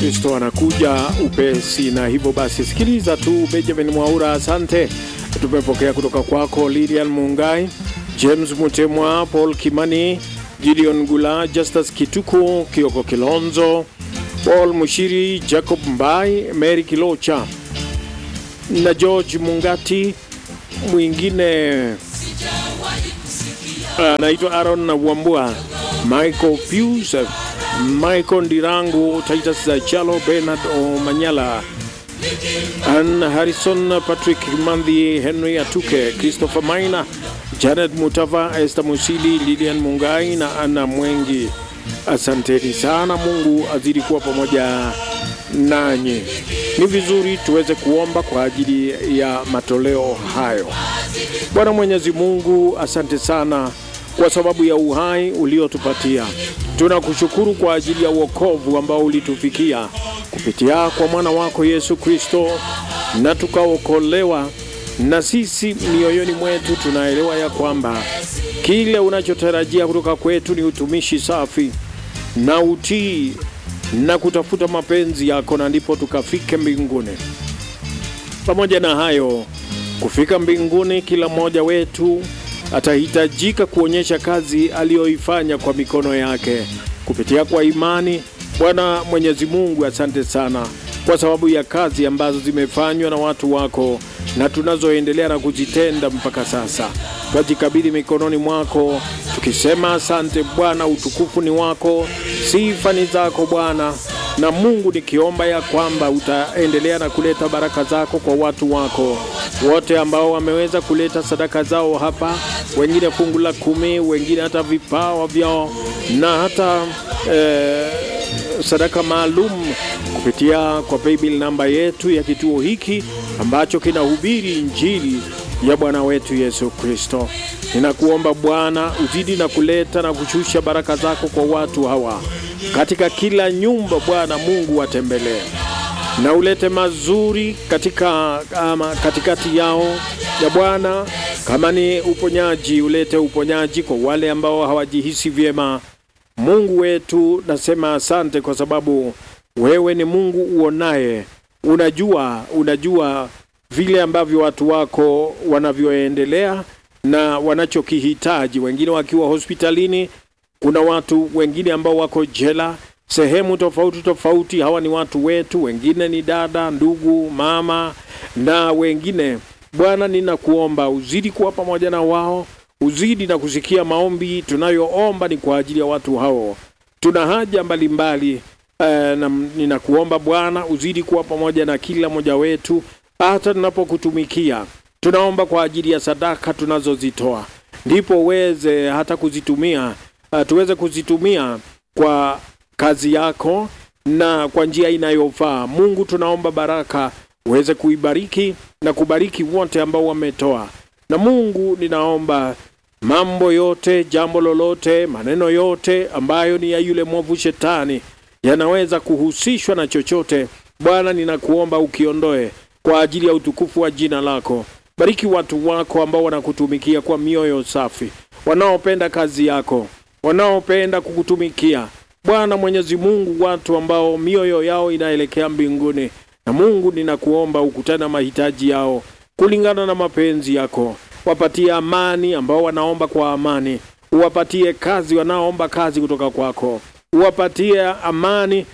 Kristo anakuja upesi, na hivyo basi sikiliza tu. Benjamin Mwaura, asante. Tumepokea kutoka kwako Lilian Mungai, James Mutemwa, Paul Kimani, Gideon Gula, Justus Kituku, Kioko Kilonzo, Paul Mushiri, Jacob Mbai, Mary Kilocha na George Mungati. Mwingine anaitwa Aaron na Wambua, Michael Pius, Michael Ndirangu, Titus Chalo, Bernard Omanyala, Ann Harrison, Patrick Mandhi, Henry Atuke, Christopher Maina, Janet Mutava, Esther Musili, Lilian Mungai na Anna Mwengi. Asanteni sana. Mungu azidi kuwa pamoja nanyi. Ni vizuri tuweze kuomba kwa ajili ya matoleo hayo. Bwana Mwenyezi Mungu, asante sana kwa sababu ya uhai uliotupatia. Tunakushukuru kwa ajili ya wokovu ambao ulitufikia kupitia kwa mwana wako Yesu Kristo, na tukaokolewa. Na sisi mioyoni mwetu tunaelewa ya kwamba kile unachotarajia kutoka kwetu ni utumishi safi na utii na kutafuta mapenzi yako, na ndipo tukafike mbinguni. Pamoja na hayo, kufika mbinguni, kila mmoja wetu atahitajika kuonyesha kazi aliyoifanya kwa mikono yake kupitia kwa imani. Bwana Mwenyezi Mungu, asante sana kwa sababu ya kazi ambazo zimefanywa na watu wako na tunazoendelea na kuzitenda mpaka sasa. Twajikabidhi mikononi mwako tukisema asante Bwana, utukufu ni wako, sifa ni zako Bwana. Na Mungu, nikiomba ya kwamba utaendelea na kuleta baraka zako kwa watu wako wote ambao wameweza kuleta sadaka zao hapa, wengine fungu la kumi, wengine hata vipawa vyao na hata eh, sadaka maalum kupitia kwa paybill namba yetu ya kituo hiki ambacho kinahubiri injili ya Bwana wetu Yesu Kristo. Ninakuomba Bwana uzidi na kuleta na kushusha baraka zako kwa watu hawa katika kila nyumba. Bwana Mungu watembelee na ulete mazuri katika ama katikati yao ya Bwana. Kama ni uponyaji, ulete uponyaji kwa wale ambao hawajihisi vyema. Mungu wetu, nasema asante kwa sababu wewe ni Mungu uonaye, unajua, unajua vile ambavyo watu wako wanavyoendelea na wanachokihitaji, wengine wakiwa hospitalini. Kuna watu wengine ambao wako jela sehemu tofauti tofauti. Hawa ni watu wetu, wengine ni dada, ndugu, mama na wengine. Bwana, ninakuomba uzidi kuwa pamoja na wao, uzidi na kusikia maombi tunayoomba ni kwa ajili ya watu hao. Tuna haja mbalimbali eh, na ninakuomba Bwana uzidi kuwa pamoja na kila mmoja wetu, hata tunapokutumikia. Tunaomba kwa ajili ya sadaka tunazozitoa, ndipo uweze hata kuzitumia, uh, tuweze kuzitumia kwa kazi yako na kwa njia inayofaa. Mungu, tunaomba baraka uweze kuibariki na kubariki wote ambao wametoa. Na Mungu, ninaomba mambo yote, jambo lolote, maneno yote ambayo ni ya yule mwovu Shetani yanaweza kuhusishwa na chochote, Bwana, ninakuomba ukiondoe kwa ajili ya utukufu wa jina lako. Bariki watu wako ambao wanakutumikia kwa mioyo safi, wanaopenda kazi yako, wanaopenda kukutumikia Bwana Mwenyezi Mungu, watu ambao mioyo yao inaelekea mbinguni. Na Mungu, ninakuomba ukutane na mahitaji yao kulingana na mapenzi yako. Wapatie amani ambao wanaomba kwa amani, uwapatie kazi wanaoomba kazi kutoka kwako, uwapatie amani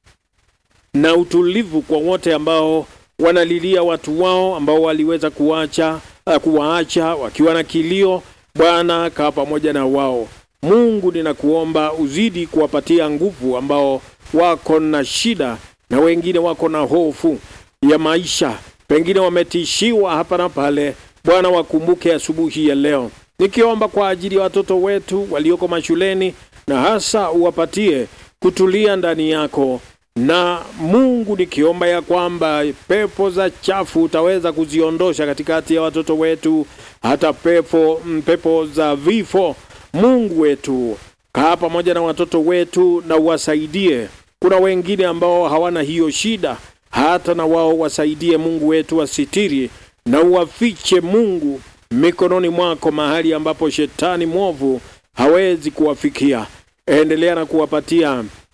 na utulivu kwa wote ambao wanalilia watu wao ambao waliweza kuacha uh, kuwaacha wakiwa na kilio. Bwana, kaa pamoja na wao. Mungu ninakuomba uzidi kuwapatia nguvu ambao wako na shida na wengine wako na hofu ya maisha, pengine wametishiwa hapa na pale. Bwana, wakumbuke asubuhi ya leo, nikiomba kwa ajili ya watoto wetu walioko mashuleni, na hasa uwapatie kutulia ndani yako. Na Mungu, nikiomba ya kwamba pepo za chafu utaweza kuziondosha katikati ya watoto wetu, hata pepo, pepo za vifo Mungu wetu, kaa pamoja na watoto wetu na uwasaidie. Kuna wengine ambao hawana hiyo shida, hata na wao wasaidie. Mungu wetu, wasitiri na uwafiche Mungu mikononi mwako, mahali ambapo shetani mwovu hawezi kuwafikia. Endelea na kuwapatia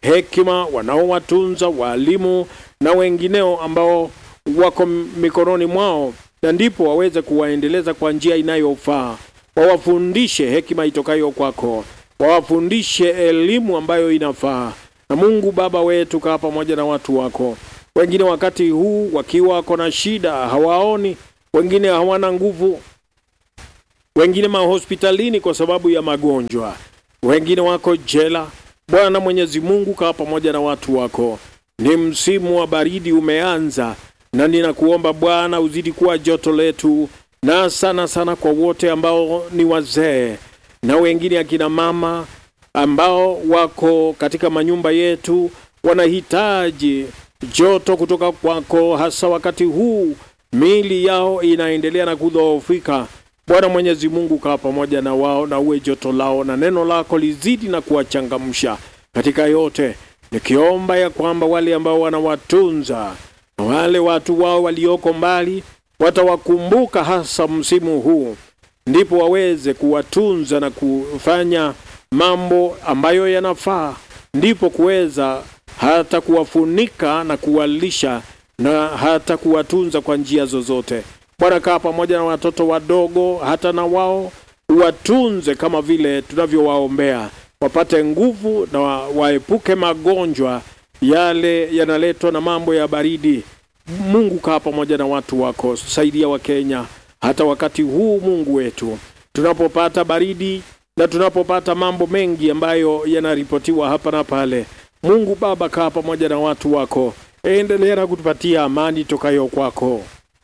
hekima, wanaowatunza walimu na wengineo ambao wako mikononi mwao, na ndipo waweze kuwaendeleza kwa njia inayofaa. Wawafundishe hekima itokayo kwako, wawafundishe elimu ambayo inafaa. Na Mungu Baba wetu, kaa pamoja na watu wako. Wengine wakati huu wakiwa wako na shida, hawaoni, wengine hawana nguvu, wengine mahospitalini kwa sababu ya magonjwa, wengine wako jela. Bwana Mwenyezi Mungu, kaa pamoja na watu wako. Ni msimu wa baridi umeanza, na ninakuomba Bwana uzidi kuwa joto letu, na sana sana kwa wote ambao ni wazee na wengine akina mama ambao wako katika manyumba yetu, wanahitaji joto kutoka kwako, hasa wakati huu miili yao inaendelea na kudhoofika. Bwana Mwenyezi Mungu, kaa pamoja na wao na uwe joto lao, na neno lako lizidi na kuwachangamsha katika yote, nikiomba ya kwamba wale ambao wanawatunza na wale watu wao walioko mbali watawakumbuka hasa msimu huu, ndipo waweze kuwatunza na kufanya mambo ambayo yanafaa, ndipo kuweza hata kuwafunika na kuwalisha na hata kuwatunza kwa njia zozote. Bwana, kaa pamoja na watoto wadogo, hata na wao watunze kama vile tunavyowaombea, wapate nguvu na wa, waepuke magonjwa yale yanaletwa na mambo ya baridi. Mungu, kaa pamoja na watu wako, saidia Wakenya hata wakati huu, Mungu wetu, tunapopata baridi na tunapopata mambo mengi ambayo yanaripotiwa hapa na pale. Mungu Baba, kaa pamoja na watu wako, endelea na kutupatia amani tokayo kwako,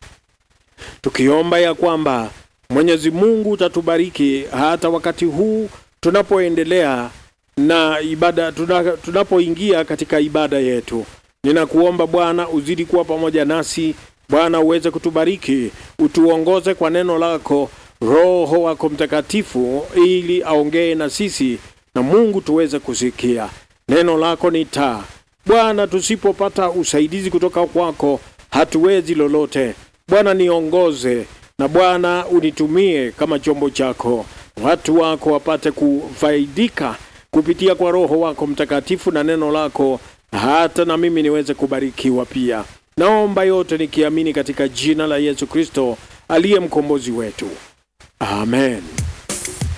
tukiomba ya kwamba Mwenyezi Mungu utatubariki hata wakati huu tunapoendelea na ibada, tuna, tunapoingia katika ibada yetu. Ninakuomba Bwana uzidi kuwa pamoja nasi Bwana, uweze kutubariki, utuongoze kwa neno lako, Roho wako Mtakatifu ili aongee na sisi, na Mungu tuweze kusikia neno lako. Ni taa Bwana, tusipopata usaidizi kutoka kwako hatuwezi lolote. Bwana, niongoze na Bwana unitumie kama chombo chako, watu wako wapate kufaidika kupitia kwa Roho wako Mtakatifu na neno lako, hata na mimi niweze kubarikiwa pia. Naomba yote nikiamini katika jina la Yesu Kristo aliye mkombozi wetu, amen.